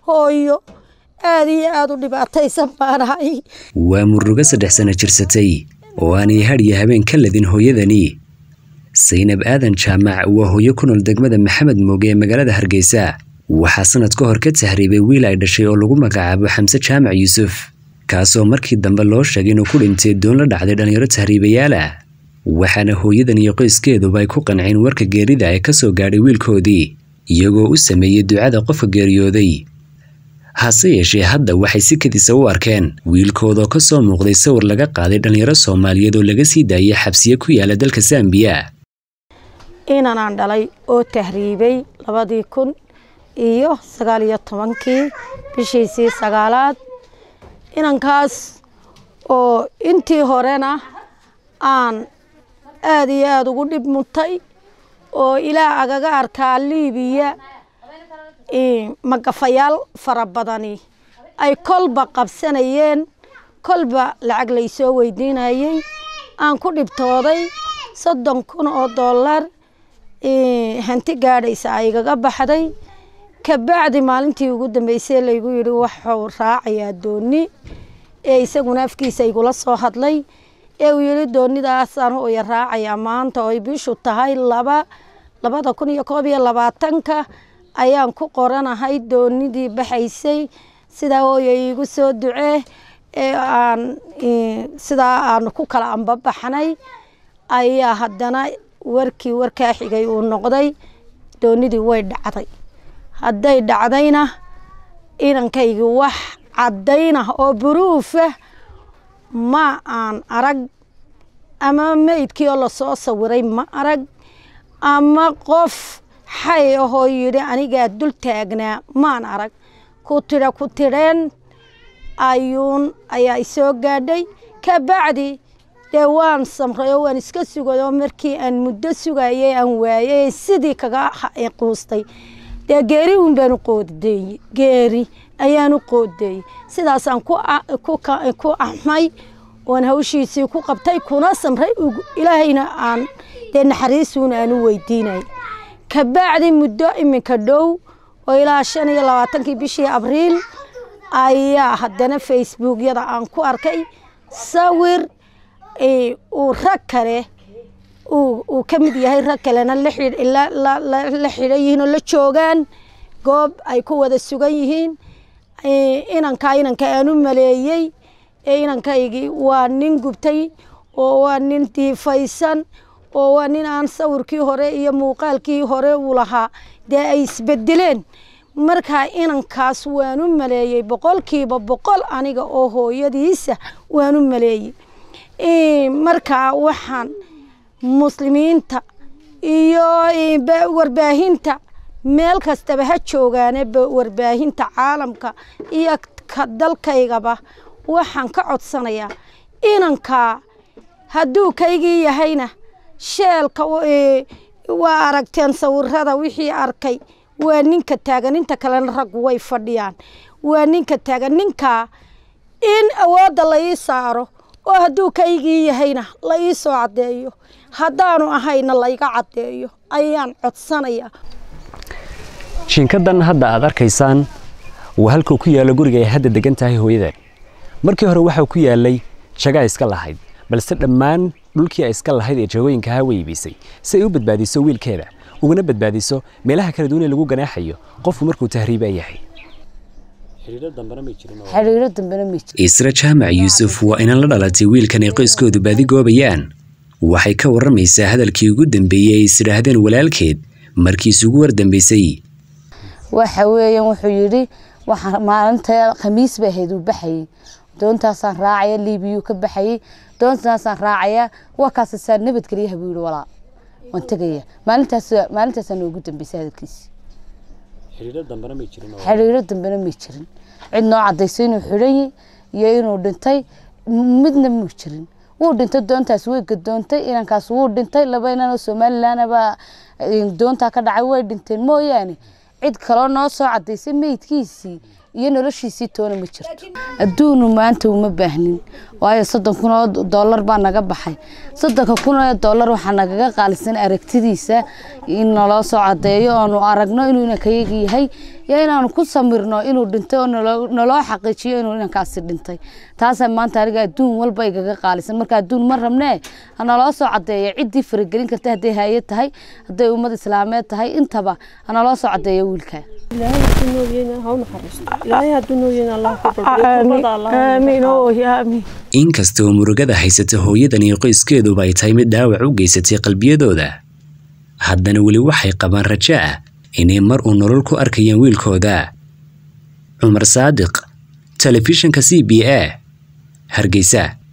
hooyo aad iyo aad u dhibaataysan baanahay waa murugo saddex sano jirsatay oo aanay hadhiyo habeen ka ladin hooyadani saynab aadan jaamac waa hooyo ku nool degmada maxamed mooge ee magaalada hargeysa waxaa sanad ka hor ka tahriibay wiil ay dhashay oo lagu magacaabo xamse jaamac yuusuf kaasoo markii dambe loo sheegay inuu ku dhintay doon la dhacday dhallinyaro tahriibayaal ah waxaana hooyadan iyo qoyskeeduba ay ku qanceen warka geerida ee ka soo gaadhay wiilkoodii iyagoo u sameeyey ducada qofka geeriyooday hase yeeshee hadda waxay si kadisa u arkeen wiilkoodoo ka soo muuqday sawir laga qaaday dhallinyaro soomaaliyeed oo laga sii daayay xabsiye ku yaala dalka sambiya inanaan dhalay oo tahriibay labadii kun iyo sagaal iyo tobankii bishiisii sagaalaad inankaas oo intii horena aan aada iyo aada ugu dhib mutay oo ilaah agaga arkaa liibiya magafayaal fara badani ay kolba qabsanayeen kolba lacag laysoo weydiinayey aan ku dhibtooday soddon kun oo dollar hanti gaadhaysa aygaga baxday kabacdi maalintii ugu dambeysay laygu yidhi waxuu raacayaa dooni ee isaguna afkiisa igula soo hadlay ee uu yidhi doonidaasaan hooya raacayaa maanta oy bishu tahay laba labada kun iyo koob iyo labaatanka ayaan ku qoranahay doonidii baxaysay sidaa hooya iigu soo ducee ee aan sidaa aan ku kala ambabaxnay ayaa haddana warkii warkaa xigay uu noqday doonidii way dhacday hadday dhacdayna inankaygi wax caddaynah oo buruufah ma aan arag ama meydkii oo lasoo sawiray ma arag ama qof xay ahoo yidhi anigaa dul taagnaa maan arag ku tidha ku tidheen ayuun ayaa isoo gaadhay kabacdi dee waan samray oo waan iska sugay oo markii aan muddo sugayay aan waayay sidii kaga quustay dee geeri un baan u qoodeeyey geeri ayaan u qoodeeyey sidaasaan ku axmay oon hawshiisii ku qabtay kuna samray ilaahayna aan dee naxariisuuna aan u weydiinay kabacdi muddo iminka dhow oo ilaa shan iyo labaatankii bishii abriil ayaa haddana facebookyada aan ku arkay sawir uu rag kale uu ka mid yahay rag kalena la xidhan yihiin oo la joogaan goob ay ku wada sugan yihiin inankaa inanka aan u maleeyey ee inankaygii waa nin gubtay oo waa nin diifaysan oo waa nin aan sawirkii hore iyo muuqaalkii hore uu lahaa dee ay isbedeleen markaa inankaas waan u maleeyey boqolkiiba boqol aniga oo hooyadiisa waan u maleeyey markaa waxaan muslimiinta iyo warbaahinta meel kastaba ha joogaane warbaahinta caalamka iyo ka dalkaygaba waxaan ka codsanayaa inankaa hadduu kaygii yahayna sheelka waa aragteen sawirada wixii arkay waa ninka taagan inta kalena raggu way fadhiyaan waa ninka taagan ninkaa in awoodda la ii saaro oo hadduu kaygii yahayna la ii soo caddeeyo haddaanu ahayna layga caddeeyo ayaan codsanayaa shinkadan hadda aad arkaysaan waa halkuu ku yaalo guriga ay hadda degan tahay hooyadan markii hore waxaa ku yaalay jagaa iska lahayd balse dhammaan dhulkii ay iska lahayd ee jagooyinkaha way iibisay si ay u badbaadiso wiilkeeda ugana badbaadiso meelaha kala duwan ee lagu ganaaxayo qofku markuu tahriiba yahay xiriiro dambena ma jiro isra jaamac yuusuf waa inan la dhalatay wiilkan ay qoyskoodu baadi goobayaan waxay ka warramaysaa hadalkii ugu dambeeyey ay isidhaahdeen walaalkeed markiisugu wardambaysay waxa weeyaan wuxuu yidhi waxaa maalinta khamiis bay ahayd uu baxayay doontaasaan raacaya liibiyuu ka baxayay doontaasaan raacaya waa kaasasaan nabadgelyaha buu yidhi walaa waan tegaya maalintaas maalintaasaan noogu dambeysay hadalkiisi xiriiro dambena may jirin cid noo cadaysay inuu xidhanyay iyo inuu dhintay midna muu jirin wuu dhintay doontaas way gadoontay inankaas wuu dhintay laba inanoo somalilanabaa doontaa ka dhacay way dhinteen mooyaane cid kaloo noo soo cadaysay meydkiisii iyo noloshiisii toona ma jirto adduunu maanta uma baahnin waayo soddon kun oo dollar baa naga baxay soddonka kun oo dollar waxaa nagaga qaalisan aragtidiisa in naloo soo cadeeyo oonu aragno inuu inankayaga yahay iyo inaanu ku samirno inuu dhintay oo naloo xaqiijiyo inuu inankaasi dhintay taasaa maanta aniga adduun walba igaga qaalisan marka adduun ma rabnee hanaloo soo cadeeyo ciddii faragelin karta hadday hay-ad tahay hadday ummad islaameed tahay intaba hanaloo soo cadeeyo wiilka inkastoo murugada haysata hooyadan iyo qoyskeeduba ay tahay mid dhaawac u geysatay qalbiyadooda haddana weli waxay qabaan rajo ah inay mar uu nolol ku arkayaan wiilkooda cumar saadiq telefishinka c b a hargeysa